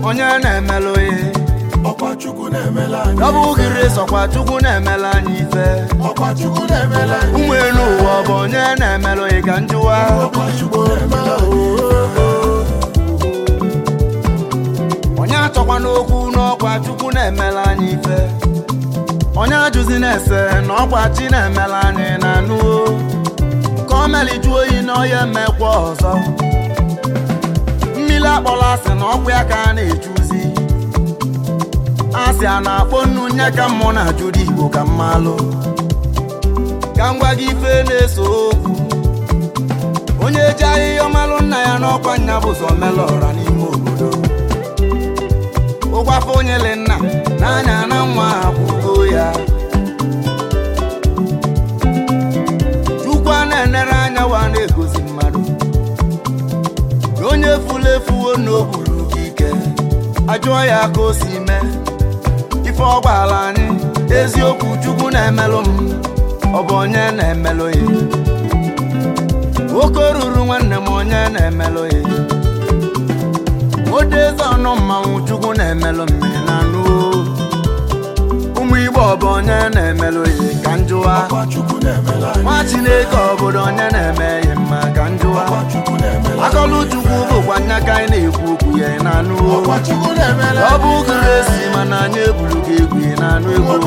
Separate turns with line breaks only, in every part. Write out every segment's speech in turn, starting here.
onye na-emelụ ihe
ọkwa chukwu na-emela anyị
ọ bụ gịrị sọkwa chukwu na-emela anyị ife
ọkwa chukwu na-emela anyị
ụmụ elu ụwa ọ bụ onye na-emelụ ihe ka njụwa
ọkwa chukwu na-emela anyị
onye achọkwa n'okwu n'ọkwa chukwu na-emela anyị ife onye ajụzi na-ese na ọkwa chi na-emela anyị na anụ ka o meliju oyi na onye mmekwa ọzọ mmiri akpọla asị na ọkwa ya ka a na-ejuzi asị a na-akpọ nnu nye ka mmụọ na-ajụrụ igbo ka mmalụ ka m gwa gị ife na-eso okwu onye ji ahịhịa ọmalụ nna ya n'ọkwa nya bụ ụzọ melụ ọra n'ime obodo ụgwafọ onyele nna n'anya na nwa akwụgo ya chukwu a na-enere anya wa na-egozi mmadụ na onye furu efuwo n'okpuru gị ike ajụọ ya ka o si mee ife ọ gwara anyị eziokwu chukwu na-emelụ m ọ bụ onye na-emelụ ya nwoke ruru nwanne m onye na-emelụ ya odeze ọnụ mmanwụ chukwu na-emelụ mmiri na anụ ụmụ igbo ọ bụ onye na-emelụ ya ka njụwa
ọkwa chukwu na-emela anyị
nwa chineke obodo onye na-eme ya mma ka njụwa
ọkwa chukwu na-emela anyị
akọlụ chukwu bụkwa nya ka anyị na-ekwu okwu ya na anụ
ọkwa chukwu na-emela
ọ bụ gịrị esi mana anyị eburu gị egwu ya na anụ egwu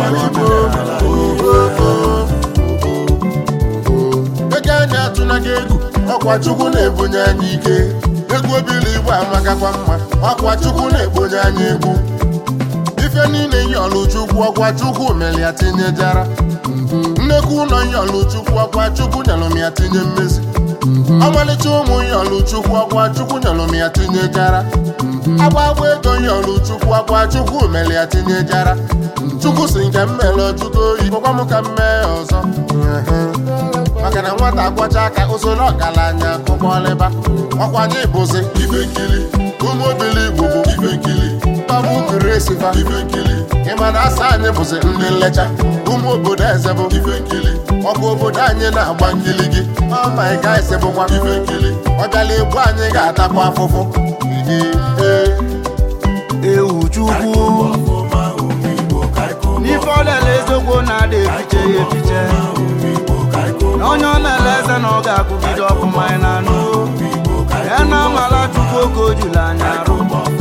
ego anyị atụna gị egwu ọkwa chukwu na-ebunye anyị ike egwu obili igbo amakakwa mma ọkwa chukwu na-ebunye anyị egwu ife niile yọlụ chukwu ọkwa chukwu mere ya tinyejara nnekwu ụlọ yọlụ chukwu ọkwa chukwu nyelụ m ya tinye mmezi ọmalịcha ụmụ yọlụ chukwu ọkwa chukwu nyelụ m ya tinyejara agba agba ego yọlụ chukwu ọkwa chukwu mere ya tinyejara chukwu si nke m mere ọtụtụ oyi gwakwa m ka m mee ọzọ maka na nwata agwacha aka usoro ọgaranya kụkpọlịba ọkwa anyị bụzi ife nkili ụmụ obili igbo bụ ife nkili babu kiresifa ife nkili ịma na asa anyị bụzi ndị nlecha ụmụ obodo eze bụ ife nkili ọkụ obodo anyị na-agba nkili gị ọma ịga ese bụkwa ife nkili ọ bịala egbu anyị ga-atakwa afụfụ Ee.
ewu chukwu n'ife ọdala eziokwu na-ada efiche ya efiche na onye ọ na-ele eze na ọ ga-akwụgide ọfụma anyị na anụ ya na amala chukwu oke o juru anya arụ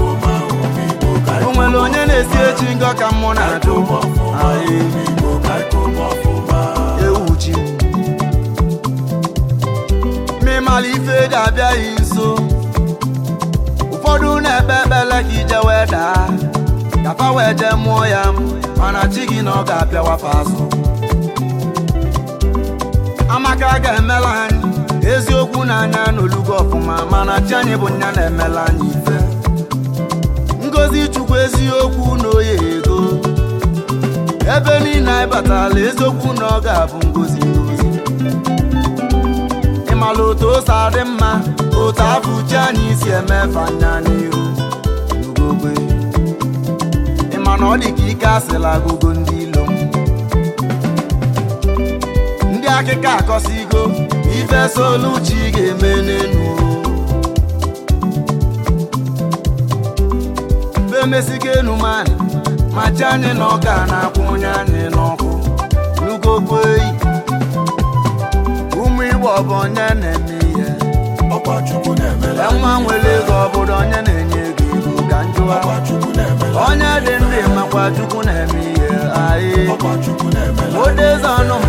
o nwere onye na-esi echi ngọ ka mmụ na-ajụ Aye. ewu chi mmịmala ife ga-abịaghị nso ụfọdụ na-ekpe ekpele ka ije wee daa kafa wee jee mụọ ya mana chi gị na ọ ga-apịawafa azụ amaka ga-emela anyị eziokwu na anya n'olugo ọfụma mana chi anyị bụ nya na-emela anyị ife ngozi chukwu eziokwu na oye ego ebe niile anyị batala eziokwu na ọ ga-abụ ngozi ngozi ịmala otu o si adị mma otu afọ uche anyị si emefe anya n'ihu n'ugogbe ịma na ọ dị ka ike asịla agụgo ndị ilo m ndị akịka akọsigo ife soluchi ga-eme n'enu femesigo enu mani ma chi anyị na ọka na-akwụ onye anyị n'ọkụ n'ugogbe eyi ụmụ igbo ọ bụ onye na-eme ihe
ọkwa chukwu na-emela
e nwa nwere ego ọbụrụ onye na-enye ego ego ka njụwa
ọkwa chukwu na-emela
onye dị ndụ makwa chukwu na-eme ihe anyị
ọkwa chukwu na-emela
odeze ọnụ